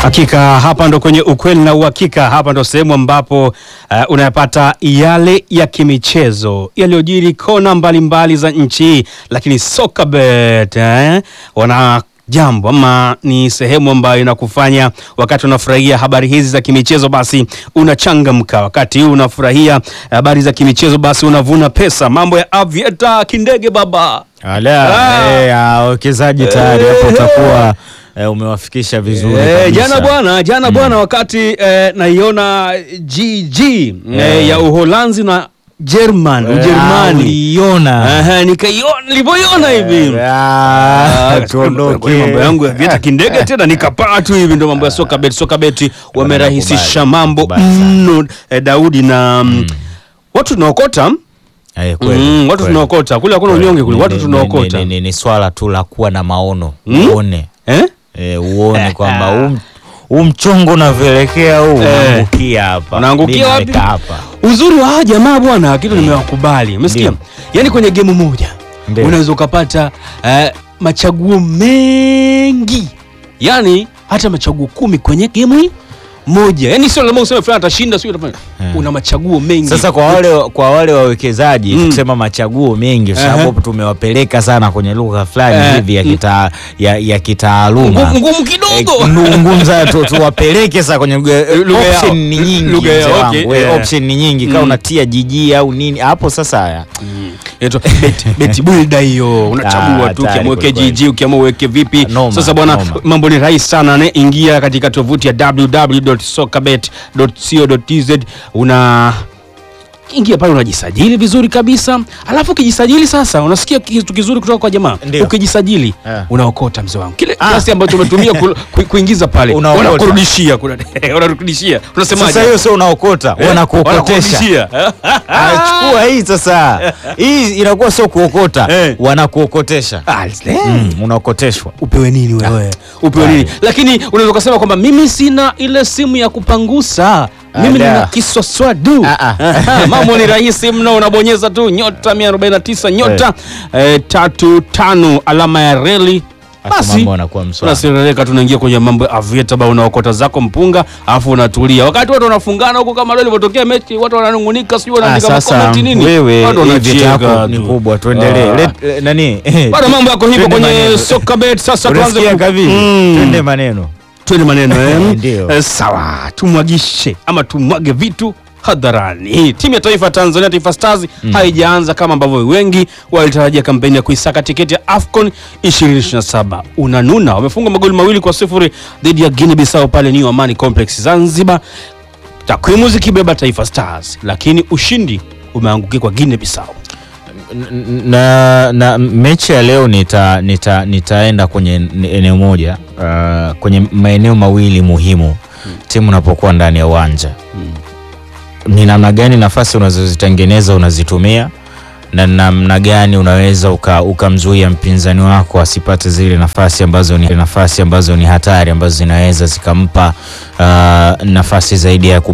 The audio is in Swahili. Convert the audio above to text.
Hakika hapa ndo kwenye ukweli na uhakika. Hapa ndo sehemu ambapo uh, unayapata yale ya kimichezo yaliyojiri kona mbalimbali za nchi, lakini Sokabet eh, wana jambo ama ni sehemu ambayo inakufanya wakati unafurahia habari hizi za kimichezo basi unachangamka, wakati huu unafurahia habari za kimichezo basi unavuna pesa. Mambo ya Avieta kindege baba Ala, Ah. eh, ah, wawekezaji tayari hapo utakuwa eh, umewafikisha vizuri Eh, kabisa. jana bwana jana bwana wakati eh, naiona GG eh, ya Uholanzi na German Ah, Ujerumani uliiona. Aha, nikaiona nilivyoiona hivi Ah, Ah, tuondoke. kwenye mambo yangu ya vieta kindege tena nikapaa tu hivi, ndo mambo ya soka bet. Soka bet wamerahisisha nakubali, mambo nakubali sana. mno eh, Daudi na mm, watu tunaokota Eh, kweli, mm, watu kweli. tunaokota kule, hakuna Kweli. unyonge kule, Ni- watu ni- tunaokota ni- ni- ni swala tu la kuwa na maono Mm? uone eh? eh, uone kwamba huu- huu mchongo unavyoelekea huu Eh. unaangukia hapa Unaangukia Mimi wapi? naweka hapa Uzuri wa hawa jamaa bwana, kitu nimewakubali, umesikia? Ndio. Yaani kwenye gemu moja Ndio. unaweza ukapata eh, machaguo mengi, yaani hata machaguo kumi kwenye gemu hii moja, yaani sio lazima useme fulani atashinda, sio atafanya. Eh. Una machaguo mengi Sasa kwa wale kwa wale wawekezaji Mm. tukisema machaguo mengi kwa Aha. sababu tumewapeleka sana kwenye lugha fulani Eh, hivi ya mm. kita, ya, ya kitaaluma ngumu ngumu Eh, kidogo ngu- ngumu sana tu, tuwapeleke sasa kwenye lugha Lugha yao. option ni nyingi Lugha yao, mzee okay, wangu. Eh, yeah. option ni nyingi kama Mm. unatia jiji au nini hapo sasa haya Inaitwa bet, bet builder hiyo, unachagua Ah, tu hatari ukiamua uweke kweli kweli. GG, ukiamua uweke vipi. Noma, Sasa bwana, noma. mambo ni rahisi sana ne, ingia katika tovuti ya www.sokabet.co.tz una ingia pale unajisajili vizuri kabisa, alafu ukijisajili sasa, unasikia kitu kizuri kutoka kwa jamaa. Ndio. Ukijisajili Eh. unaokota mzee wangu kile Ah. kiasi ambacho umetumia ku, ku, kuingiza pale, Unaokota. wanakurudishia, kuna- wanakurudishia. Unasemaje? sasa hiyo sio unaokota Eh, wanakuokotesha wanakurudishia. Ah, chukua hii sasa hii inakuwa sio kuokota Eh. wanakuokotesha Ah, mm, unaokoteshwa upewe nini wewe upewe nini lakini unaweza ukasema kwamba mimi sina ile simu ya kupangusa mimi Ala. nina kiswaswadu Ah, ah. Aha, mambo ni rahisi mno unabonyeza tu nyota 149 nyota eh, tatu tano alama ya reli Alafu basi mambo yanakuwa mswali. unaserereka tunaingia kwenye mambo ya avieta ba unaokota zako mpunga alafu unatulia wakati watu wanafungana huko kama leo ilivyotokea mechi watu wananungunika sijui Ah, wanaandika sasa makomenti nini wewe Watu hii wanacheka vita yako ni tu. kubwa tuendelee Ah. Let- eh, nani bado mambo yako hivyo Twende kwenye maneno. soka bet sasa tuanze Unasikia ku- Kavili? Mm. twende maneno twende maneno eh? Ndio. Eh, sawa tumwagishe ama tumwage vitu hadharani timu ya taifa ya tanzania taifa stars haijaanza kama ambavyo wengi walitarajia kampeni ya kuisaka tiketi ya afcon 2027 unanuna wamefunga magoli mawili kwa sifuri dhidi ya guinea bissau pale new amani complex zanzibar takwimu zikibeba taifa stars lakini ushindi umeangukia kwa guinea bissau N- na, na mechi ya leo nita, nita, nitaenda kwenye n- eneo moja uh, kwenye maeneo mawili muhimu timu unapokuwa ndani ya uwanja ni namna gani nafasi unazozitengeneza unazitumia na namna gani unaweza uka- ukamzuia mpinzani wako asipate zile nafasi ambazo ni nafasi ambazo ni hatari ambazo zinaweza zikampa uh, nafasi zaidi ya ku